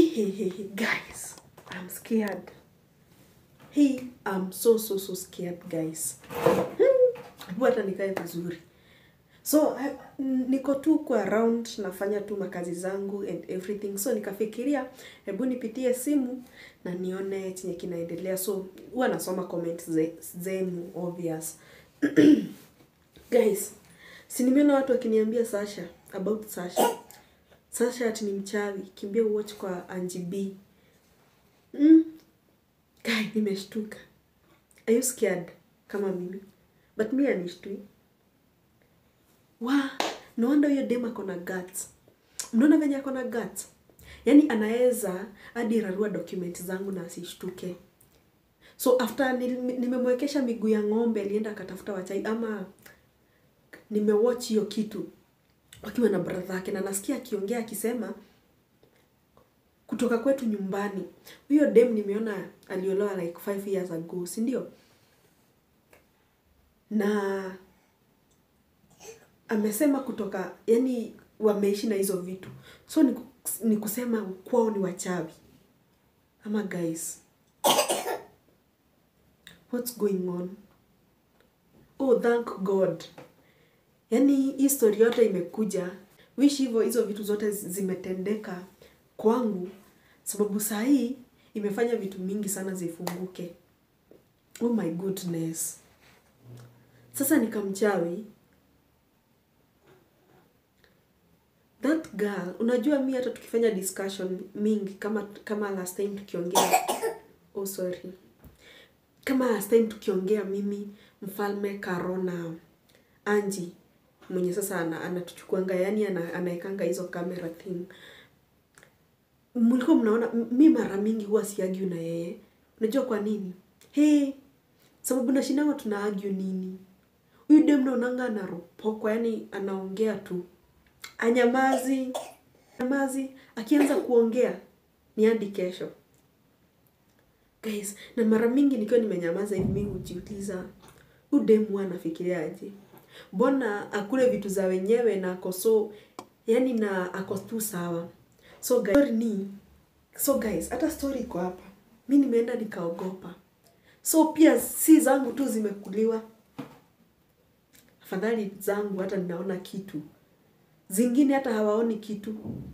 hey, hey, hey, guys i'm scared hey i'm so so so scared guys Hmm, hebu hata nikae vizuri so I, niko tu kwa around nafanya tu makazi zangu and everything so nikafikiria hebu nipitie simu na nione chenye kinaendelea so huwa nasoma comments ze, zenu obvious guys si nimeona watu wakiniambia sasha about sasha sasha ati ni mchawi kimbia uwatch kwa Angie B mm. guy nimeshtuka are you scared kama mimi but mi anishtui wa no wonder huyo dem ako na guts mnaona venye ako na guts yaani anaweza hadi rarua document zangu na asishtuke so after nil- nimemwekesha miguu ya ng'ombe alienda akatafuta wachai ama nimewatch hiyo kitu wakiwa na brother yake na nasikia akiongea akisema kutoka kwetu nyumbani huyo dem nimeona aliolewa like five years ago si ndio na amesema kutoka yani wameishi na hizo vitu so ni, ku- ni kusema kwao ni wachawi ama guys what's going on oh thank god yaani hii story yote imekuja wish hivyo hizo vitu zote zi- zimetendeka kwangu sababu saa hii imefanya vitu mingi sana zifunguke oh my goodness sasa nikamchawi that girl unajua mi hata tukifanya discussion mingi kama kama last time tukiongea oh sorry kama last time tukiongea mimi mfalme karona anji mwenye sasa ana- anatuchukuanga yani ana, anaekanga hizo camera thing mlikuwa mnaona m- mi mara mingi huwa siagiu na yeye unajua kwa nini he sababu nashindanga tuna argue nini huyu dem naonanga anaropokwa yani anaongea tu anyamazi nyamazi akianza kuongea ni hadi kesho guys na mara mingi nikiwa nimenyamaza hivi mi hujiuliza huyu dem huwa anafikiriaje mbona akule vitu za wenyewe na ako so yani na ako tu sawa so guys, story ni so guys hata story iko hapa mi nimeenda nikaogopa so pia si zangu tu zimekuliwa afadhali zangu hata ninaona kitu zingine hata hawaoni kitu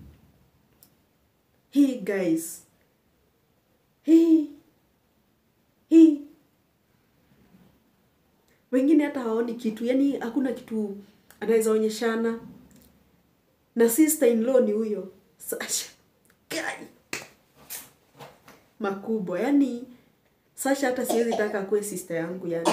hii guys hii hii wengine hata hawaoni kitu yani hakuna kitu anaweza onyeshana na sister in law ni huyo Sasha Guy. makubwa yani Sasha hata siwezi taka akuwe sister yangu yani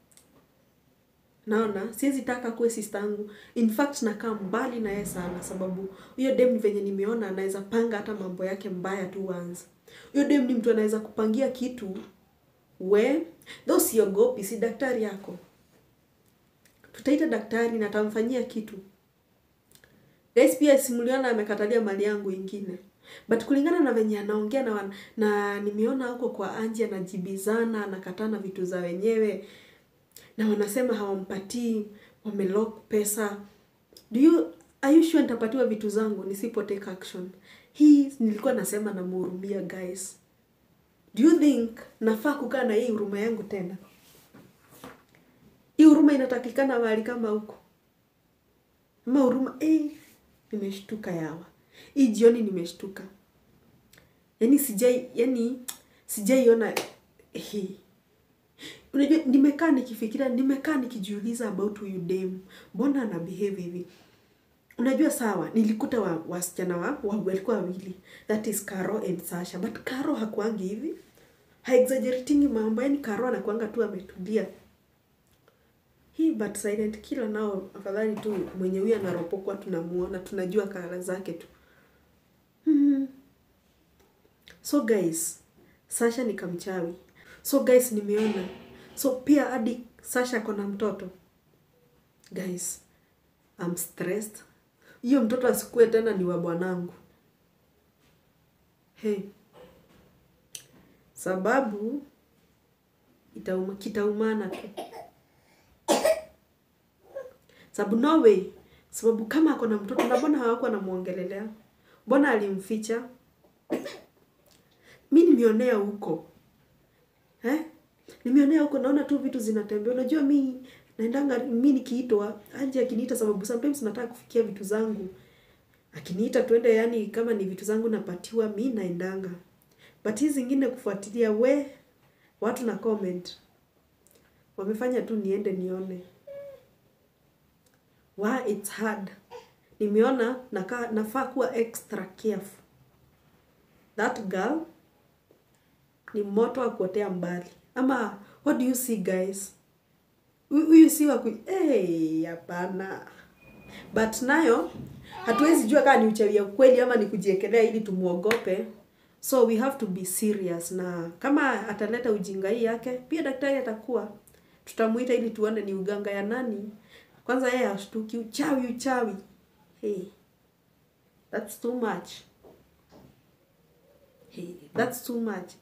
naona siwezi taka akuwe sister yangu in fact nakaa mbali na yeye sana sababu huyo dem ni venye nimeona anaweza panga hata mambo yake mbaya tu once huyo dem ni mtu anaweza kupangia kitu we tho siogopi si daktari yako tutaita daktari na atamfanyia kitu guys pia simuliona amekatalia mali yangu ingine but kulingana na venye anaongea na, wan- na nimeona huko kwa anji anajibizana anakatana vitu za wenyewe na wanasema hawampatii wamelock pesa do you are you sure nitapatiwa vitu zangu nisipo take action hii nilikuwa nasema namhurumia guys do you think nafaa kukaa na hii huruma yangu tena hii huruma inatakikana mahali kama huko ama huruma eh, nimeshtuka yawa hii jioni nimeshtuka yaani sijai yani sijaiona hii unajua nimekaa nikifikiria nimekaa nikijiuliza about huyu dem mbona ana behave hivi unajua sawa nilikuta wa, wasichana wa, wa walikuwa wawili that is Caro and Sasha but Caro hakuangi hivi haexaggeratingi mambo yani Caro anakuanga tu ametulia hii but silent killer nao afadhali tu mwenye huyu anaropokwa tunamuona tunajua kara zake tu hmm. so guys Sasha ni kamchawi so guys nimeona so pia hadi Sasha ako na mtoto guys I'm stressed hiyo mtoto asikue tena ni wa bwanangu hey. sababu itauma, kitaumana tu sababu no way sababu kama ako na mtoto na mbona hawakuwa namwongelelea mbona alimficha mi nimeonea huko eh? nimeonea huko naona tu vitu zinatembea unajua mi naendanga mi nikiitwa anje akiniita sababu sometimes nataka kufikia vitu zangu akiniita twende yani kama ni vitu zangu napatiwa mi naendanga but hizi zingine kufuatilia we watu na comment wamefanya tu niende nione wa it's hard nimeona naka, nafaa kuwa extra careful that girl ni moto wa kuotea mbali ama what do you see guys Hu- huyu si wa ku hey, hapana but nayo hatuwezi jua kama ni uchawi ya kweli ama ni kujiekelea ili tumuogope so we have to be serious na kama ataleta ujinga hii yake pia daktari atakuwa tutamuita ili tuone ni uganga ya nani kwanza yeye ashtuki uchawi uchawi hey, that's too much hey, that's too much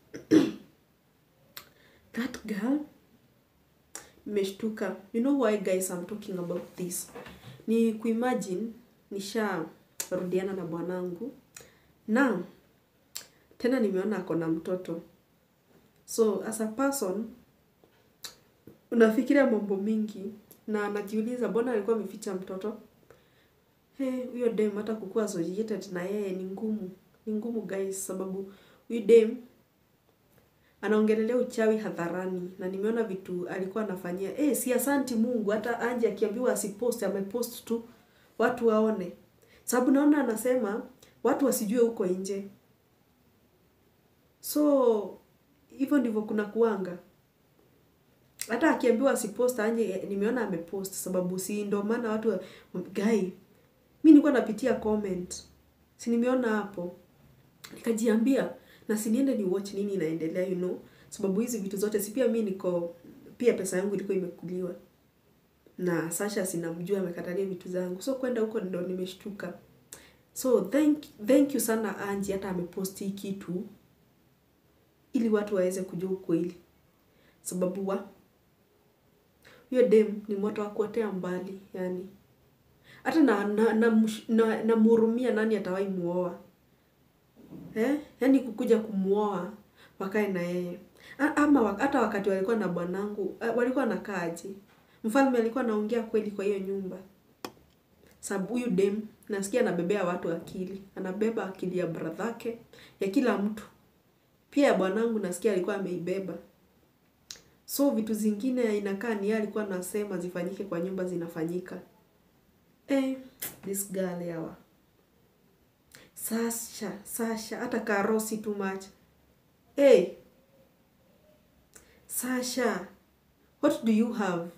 that girl nimeshtuka you know why guys I'm talking about this ni kuimagine nisharudiana na bwanangu na tena nimeona ako na mtoto so as a person unafikiria mambo mingi na najiuliza mbona alikuwa ameficha mtoto Hey, huyo dem hata kukuwa associated na yeye ni ngumu ni ngumu guys sababu huyu dem anaongelelea uchawi hadharani na nimeona vitu alikuwa anafanyia eh si asanti Mungu hata Anje akiambiwa asipost amepost tu watu waone sababu naona anasema watu wasijue huko nje so hivyo ndivyo kuna kuanga hata akiambiwa asipost Anje nimeona amepost sababu si ndo maana watu wa- guy mi nilikuwa napitia comment si nimeona hapo nikajiambia na siniende ni watch nini inaendelea you know sababu hizi vitu zote si pia mi niko pia pesa yangu ilikuwa imekuliwa na Sasha sinamjua amekatalia vitu zangu so kwenda huko ndo nimeshtuka so thank, thank you sana Anji hata ameposti hii kitu ili watu waweze kujua ukweli sababu wa huyo dem ni moto wa kuotea mbali yani hata na na namhurumia na, na namhurumia nani atawahi muoa eh? yaani kukuja kumuoa wakae na yeye A- ama wa- hata wakati walikuwa na bwanangu eh, walikuwa nakaaje mfalme alikuwa anaongea kweli kwa hiyo nyumba sababu huyu dem nasikia anabebea watu akili anabeba akili ya bradhake ya kila mtu pia ya bwanangu nasikia alikuwa ameibeba so vitu zingine inakaa ni yeye alikuwa anasema zifanyike kwa nyumba zinafanyika eh, this girl yawa Sasha, Sasha, hata karosi too much. Hey, Sasha, what do you have?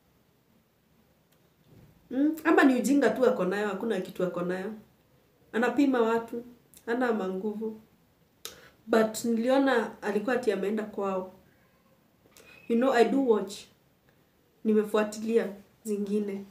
Mm? Ama ni ujinga tu ako nayo, hakuna kitu ako nayo. Anapima watu, ana manguvu. But niliona alikuwa ati ameenda kwao. You know, I do watch. Nimefuatilia zingine.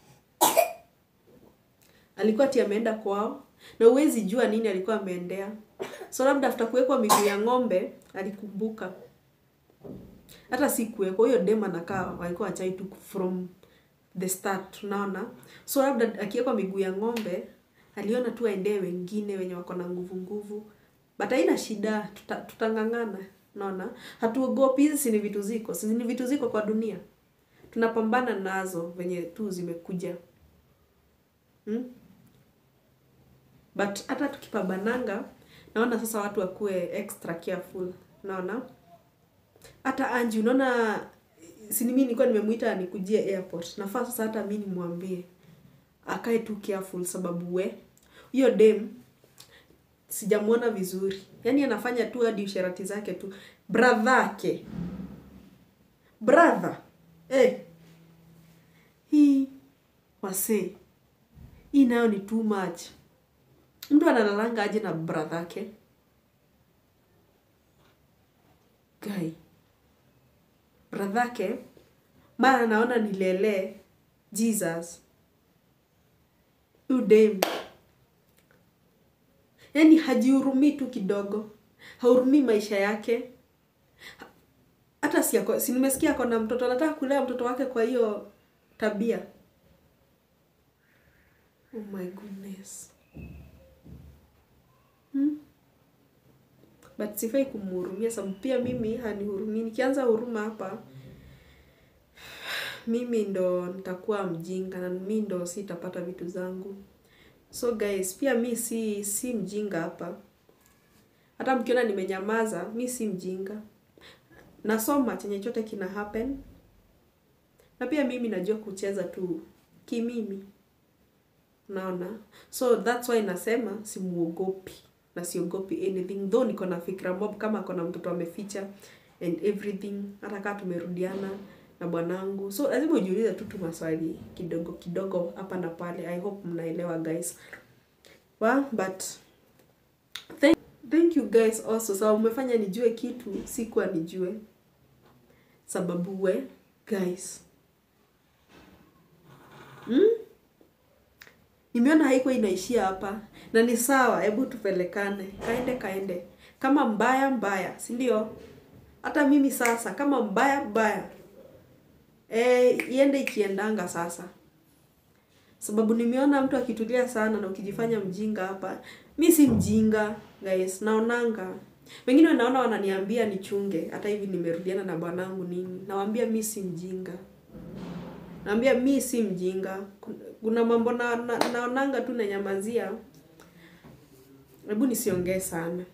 Alikuwa ati ameenda kwao na huwezi jua nini alikuwa ameendea. So labda after kuwekwa miguu ya ng'ombe alikumbuka. Hata si kuwekwa huyo dem anakaa walikuwa wachai tu from the start unaona. So labda akiwekwa miguu ya ng'ombe aliona tu aendee wengine wenye wako na nguvu nguvu. But haina shida tuta, tutang'ang'ana unaona. Hatuogopi hizi si ni vitu ziko. Si ni vitu ziko kwa dunia. Tunapambana nazo venye tu zimekuja. Hmm? but hata tukipambananga naona sasa watu wakuwe extra careful naona hata Anji unaona si mimi nilikuwa nimemuita nikujie airport nafaa sasa hata mimi nimwambie akae tu careful sababu we hiyo dem sijamuona vizuri yaani anafanya tu hadi usherati zake tu bradhake brother eh hii wasee hii nayo ni too much mtu analalanga aje na bradhake guy bradhake mara naona nilele jesus udem yaani hajihurumii tu kidogo hahurumii maisha yake hata si ako, si nimesikia ako na mtoto anataka kulea mtoto wake kwa hiyo tabia oh my goodness hmm? but sifai kumhurumia sababu pia mimi hanihurumii nikianza huruma hapa mimi ndo nitakuwa mjinga na mi ndo sitapata vitu zangu so guys pia mi si si mjinga hapa hata mkiona nimenyamaza mi si mjinga nasoma chenye chote kina happen na pia mimi najua kucheza tu kimimi naona so that's why nasema simuogopi na siogopi anything though niko na fikra mob kama kona mtoto ameficha and everything hata kaa tumerudiana na bwanangu so lazima ujiulize tu tu maswali kidogo kidogo hapa na pale i hope mnaelewa guys well, but thank, thank you guys also sababu umefanya nijue kitu sikuwa nijue sababu we guys hmm? nimeona haikuwa inaishia hapa na ni sawa hebu tupelekane kaende kaende kama mbaya mbaya si ndio hata mimi sasa kama mbaya mbaya e, iende ikiendanga sasa sababu nimeona mtu akitulia sana na ukijifanya mjinga hapa mi si mjinga guys naonanga wengine wanaona wananiambia nichunge hata hivi nimerudiana na bwanangu nini nawambia mi si mjinga naambia mi si mjinga kuna mambo na, na, naonanga tu nanyamazia hebu nisiongee sana